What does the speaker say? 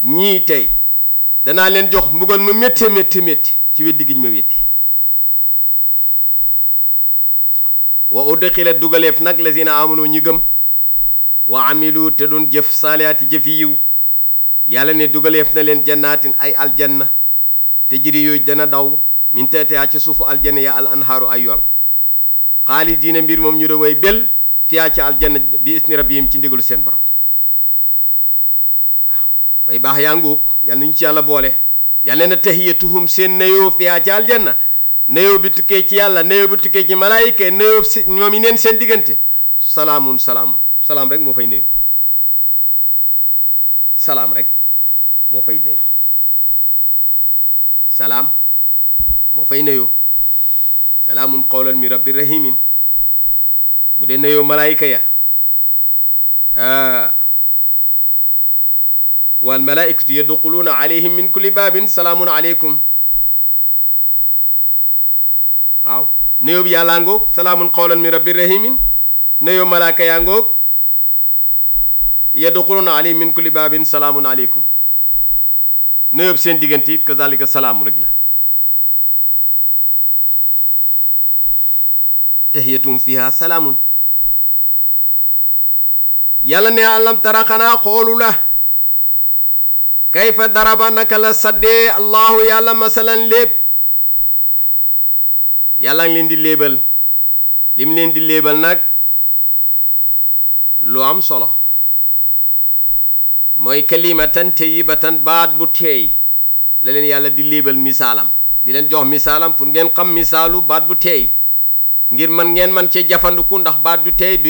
ñii tey danaa leen jox mbugal mu métti métti métti ci weddi giñ ma weddi wa udxila dugaleef nag lazina amanu ñi gëm wa amilu te doon jëf saalihaati jëf yi yiw yàlla ne dugaleef na leen jannaatin ay aljanna te jiri yooyu dana daw min teetea ci suufu aljanna ya al anhaaru ay yool xaalidiina mbir moom ñu da way bel fiyaa ci aljanna bi isni rabbihim ci ndigalu seen borom waaw way baax yaa nguuk yal nañu ci yàlla boole yàlla na tahiyatuhum seen nayoo fiyaa ci aljanna nayoo bi tukkee ci yàlla nayoo bi tukkee ci malaayika nayoo si ñoom yi neen seen diggante salaamun salaamun salaam rek moo fay nayoo salaam rek moo fay nayoo salaam moo fay nayoo salaamun qawlan min rabbi rahimin bu dee nayoo malaayika ya wal malaaikatu yadxuluuna alayhim min kulli baabin salaamun aleykum waaw nayoo bi yàllaa ngoog salaamun qawlan min rabbi rahimin nayoo malaaka yaa ngoog yadxuluuna alayhim min kulli baabin salaamun aleykum nayoo bi seen diggante it kazalika salaamu rek la tahiyatum fiha salaamun yàlla ne alam tara xanaa xoolu la kayfa daraba naka la saddee allahu yàlla masalan léeb yàlla ngi leen di léebal lim leen di léebal nag lu am solo mooy kalimatan tayyibatan baat bu teey la leen yàlla di léebal misaalam di leen jox misaalam pour ngeen xam misaalu baat bu teey ngir man ngeen man cee jafandiku ndax baat du teey du